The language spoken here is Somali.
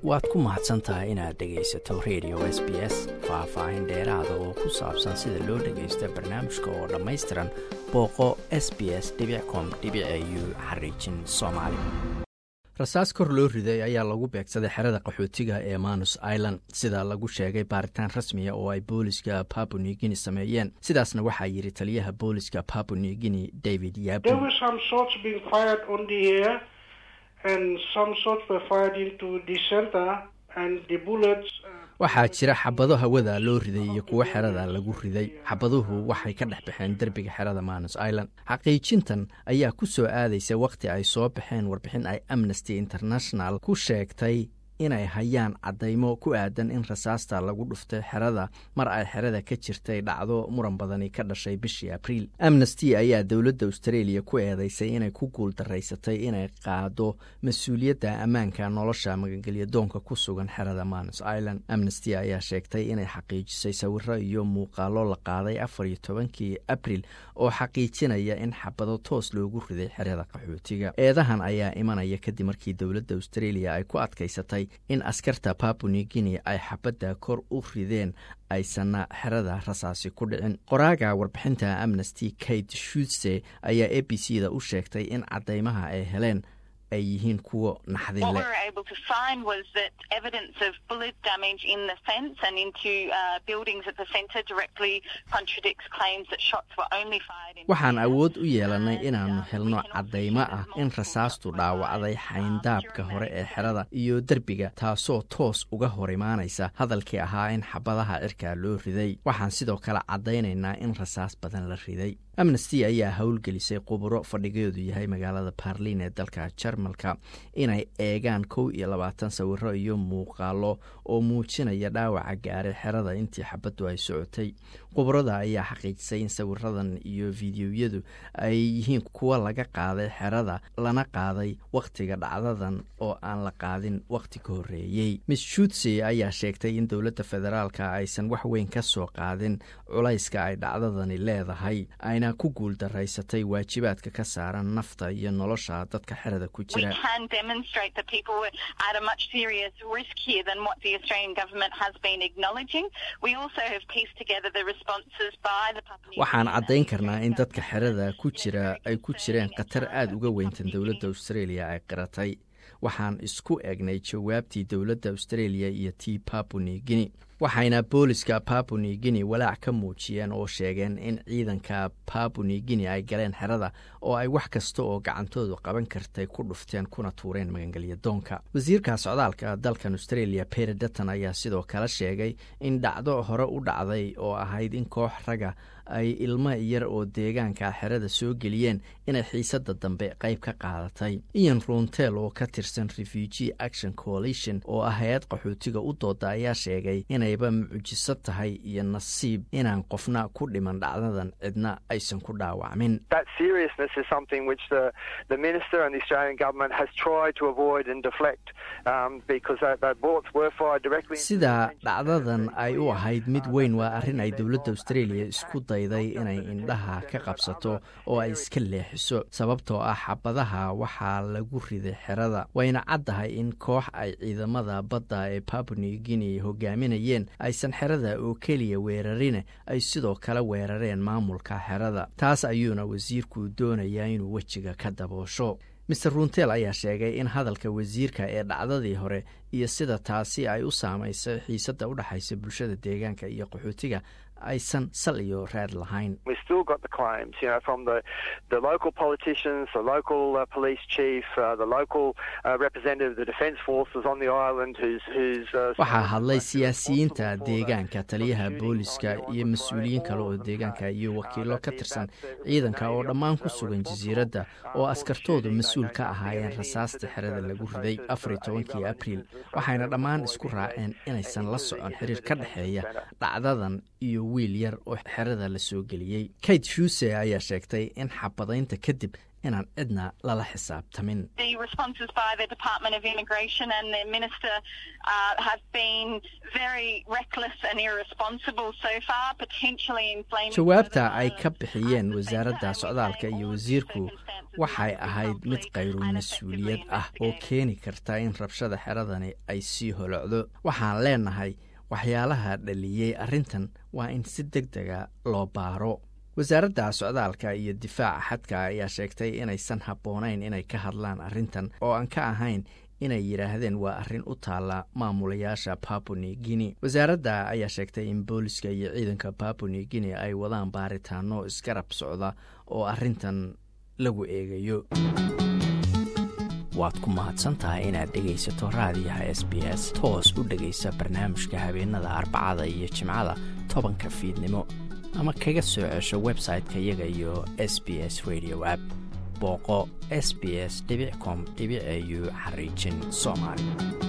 waad ku mahadsan tahay inaad dhegaysato radio s b s faah-faahin dheeraada oo ku saabsan sida loo dhagaysto barnaamijka oo dhammaystiran booqo s b s com u xariijin soomaali rasaas kor loo riday ayaa lagu beegsaday xerada qaxootiga ee manus island sida lagu sheegay baaritaan rasmiya oo ay booliska papu new guinea sameeyeen sidaasna waxaa yidhi taliyaha booliska papu new guinea david yabu waxaa jira xabado hawada loo riday iyo kuwo xerada lagu riday xabaduhu waxay ka dhex baxeen derbiga xerada manus island xaqiijintan ayaa ku soo aadaysa wakhti ay soo baxeen warbixin ay amnesty international ku sheegtay inay hayaan caddaymo ku aadan in rasaasta lagu dhuftay xerada mar ay xerada ka jirtay dhacdo muran badani ka dhashay bishii abriil amnesty ayaa dowladda australia ku eedeysay inay ku guul daraysatay inay qaado mas-uuliyadda ammaanka nolosha magangelyadoonka ku sugan xerada manus island amnesty ayaa sheegtay inay xaqiijisay sawiro iyo muuqaalo la qaaday afar iyo tobankii abriil oo xaqiijinaya in xabado toos loogu riday xerada qaxootiga eedahan ayaa imanaya kadib markii dowladda australia ay ku adkaysatay in askarta papu new guinea ay xabadda kor u rideen aysanna xerada rasaasi ku dhicin qoraaga warbixinta amnesty kate shutse ayaa a b c da u sheegtay in caddaymaha ay heleen ay yihiin kuwo naxdin leh waxaan awood u yeelanay inaannu helno caddaymo ah in rasaastu dhaawacday xayndaabka hore ee xerada iyo derbiga taasoo toos uga hor imaanaysa hadalkii ahaa in xabadaha cirkaa loo riday waxaan sidoo kale caddaynaynaa in rasaas badan la riday amnesty ayaa howlgelisay quburo fadhigeedu yahay magaalada barlin ee dalka jarmalka inay eegaan kow iyo labaatan sawiro iyo muuqaalo oo muujinaya dhaawaca gaaray xerada intii xabaddu ay socotay quburada ayaa xaqiijisay in sawiradan iyo fideoyadu ay yihiin kuwa laga qaaday xerada lana qaaday wakhtiga dhacdadan oo aan la qaadin wakhti ka horreeyey miss shutse ayaa sheegtay in dowladda federaalka aysan wax weyn ka soo qaadin culayska ay dhacdadani leedahay ayna ku guul daraysatay waajibaadka ka saaran nafta iyo nolosha dadka xerada ku jira waxaan caddayn karnaa in dadka xerada ku jira ay ku jireen khatar aada uga weyntan dowladda australia ay qiratay waxaan isku egnay jawaabtii dowladda australia iyo tii papu new guinea waxayna booliska papu new guinea walaac ka muujiyeen oo sheegeen in ciidanka papu new guinea ay galeen xerada oo ay wax kasta oo gacantoodu qaban kartay ku dhufteen kuna tuureen magangelyadoonka wasiirka socdaalka dalkan australia peter dutton ayaa sidoo kale sheegay in dhacdo hore u dhacday oo ahayd in koox raga ay ilmo yar oo deegaanka xerada soo geliyeen inay xiisada dambe qayb ka qaadatay ian runtel oo ka tirsan refugee action coalition oo ah hay-ad qaxootiga u dooda ayaa sheegay inayba mucjiso tahay iyo nasiib inaan qofna ku dhiman dhacdadan cidna aysan ku dhaawacmin sida dhacdadan ay u ahayd mid weyn waa arrin ay dowladda australia isku dayday inay indhaha ka qabsato oo ay iska leexiso sababtoo ah xabadaha waxaa lagu riday xerada wayna caddahay in koox ay ciidamada badda ee papu new guinea hogaaminayeen aysan xerada oo keliya weerarine ay sidoo kale weerareen maamulka xerada taas ayuuna wasiirku doonayaa inuu wejiga ka daboosho maer runtel ayaa sheegay in hadalka wasiirka ee dhacdadii hore iyo sida taasi ay u saamaysay xiisadda u dhexaysa bulshada deegaanka iyo qaxootiga aysan sal iyo raad lahayn waxaa hadlay siyaasiyiinta deegaanka taliyaha booliska iyo mas-uuliyiin kale oo deegaanka iyo wakiilo ka tirsan ciidanka oo dhammaan ku sugan jasiiradda oo askartoodu mas-uul ka ahaayeen rasaasta xerada lagu riday afariyo tobankii abriil waxayna dhammaan isku raaceen inaysan la socon xiriir ka dhexeeya dhacdadan iyo iyo wiil yar oo xerada la soo geliyey kate shuse ayaa sheegtay in xabadaynta kadib inaan cidna lala xisaabtamin jawaabta ay ka bixiyeen wasaaradda socdaalka iyo wasiirku waxay ahayd mid kayru mas-uuliyad ah oo keeni karta in rabshada xeradani ay sii holocdo waxaan leenahay waxyaalaha dhaliyey arrintan waa in si deg dega loo baaro wasaaradda socdaalka iyo difaaca xadka ayaa sheegtay inaysan habboonayn inay ka hadlaan arrintan oo aan ka ahayn inay yidhaahdeen waa arrin u taalla maamulayaasha babuni guinea wasaaradda ayaa sheegtay in booliska iyo ciidanka babuni guinea ay wadaan baaritaano isgarab socda oo arrintan lagu eegayo waad ku mahadsan tahay inaad dhegaysato raadiyaha s b s toos u dhegaysa barnaamijka habeenada arbacada iyo jimcada tobanka fiidnimo ama kaga soo cesho website-ka iyaga iyo s b s radio app booqo s b s com au xariijin soomaali